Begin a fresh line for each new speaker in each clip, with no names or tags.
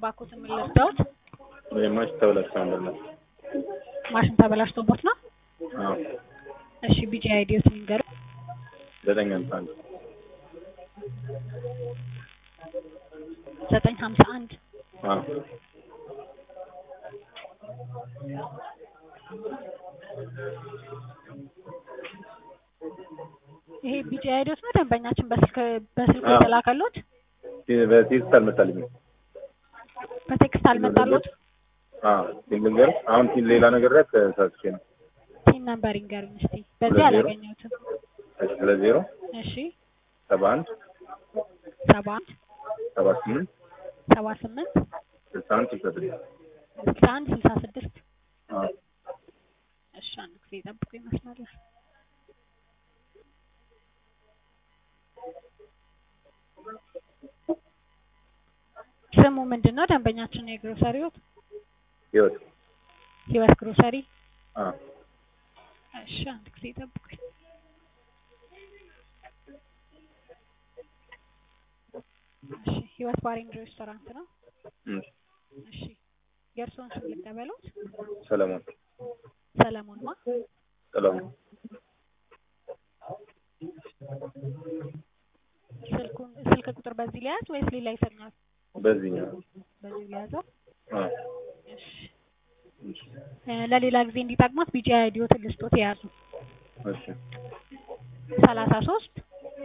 እባክዎትን ምን ልርዳዎት?
ማሽ ተበላሽቶ ነበር።
ማሽን ተበላሽቶቦት ነው?
አዎ
እሺ ቢጂ አይዲዎትን ይንገሩኝ።
ዘጠኝ ሃምሳ አንድ
ዘጠኝ ሀምሳ አንድ
አዎ
ይሄ ቢጂ አይዲዎት ነው ደንበኛችን በስልክ በስልክ
አዎ።
የተላከሎት
በቴክስት አልመጣልኝም።
በቴክስት አልመጣሎት?
አዎ ሲንግል አሁን ሲን ሌላ ነገር ላይ ተሳስቼ ነው።
ቲን ነምበር ይንገሩኝ እስቲ። በዚህ
ሁለት ዜሮ።
አላገኘሁትም።
እሺ ሁለት ዜሮ
እሺ
ሰባ አንድ
ሰባ አንድ
ሰባ ስምንት
ሰባ ስምንት
ስልሳ አንድ ስልሳ ስድስት
ስልሳ አንድ ስልሳ ስድስት
አዎ
እሺ አንድ ጊዜ ጠብቁ ይመስላል። ስሙ ምንድን ነው ደንበኛችን የግሮሰሪዎት?
ህይወት
ህይወት ግሮሰሪ።
አዎ
እሺ አንድ ጊዜ ጠብቁኝ። እሺ ህይወት ባሪንግ ሬስቶራንት ነው።
እሺ
እሺ የእርስዎን ስም ልቀበሎት?
ሰለሞን
ሰለሞን ማ?
ጥላሁን
ስልኩን ስልክ ቁጥር በዚህ ሊያዝ ወይስ ሌላ ይሰኛል?
በዚህኛው
በዚህ ሊያዘው?
አዎ
እሺ
እሺ
እ ለሌላ ጊዜ እንዲጠቅሙት ቢጂ አይዲዎትን ልስጦት የያዙ
እሺ
ሰላሳ ሶስት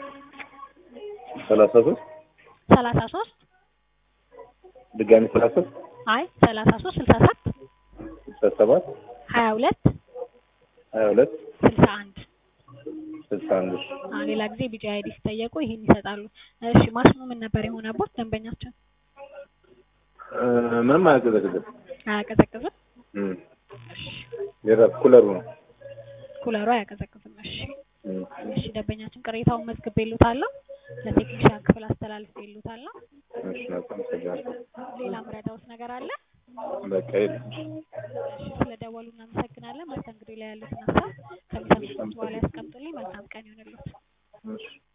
ሰላሳ ሶስት
ሰላሳ ሶስት
ድጋሚ ሰላሳ ሶስት
አይ ሰላሳ ሶስት ስልሳ ሰባት
ስልሳ ሰባት
ሀያ ሁለት
ሀያ ሁለት
ስልሳ አንድ
ስልሳ አንድ እሺ
አዎ ሌላ ጊዜ ቢጂ አይዲ ሲጠየቁ ይሄን ይሰጣሉ። እሺ ማሽኑ ምን ነበር የሆነቦት ደንበኛችን?
እ ምንም አያቀዘቅዝም።
አያቀዘቅዝም?
እም
እሺ
የራስ ኩለሩ ነው።
ኩለሩ አያቀዘቅዝም። እሺ
እም
እሺ ደንበኛችን ቅሬታውን መዝግቤልዎታለሁ። ለቴክኒሻን ክፍል አስተላልፌልዎታለሁ።
እሺ በጣም አመሰግናለሁ።
ሌላ ምረዳዎት ነገር አለ?
በቃ የለም።
እሺ ስለደወሉ እናመሰግናለን። መስተንግዶ ላይ ያሉትን ሀሳብ ከሚሰሙት በኋላ ያስቀምጡልኝ። መልካም ቀን ይሁንልዎት።
እሺ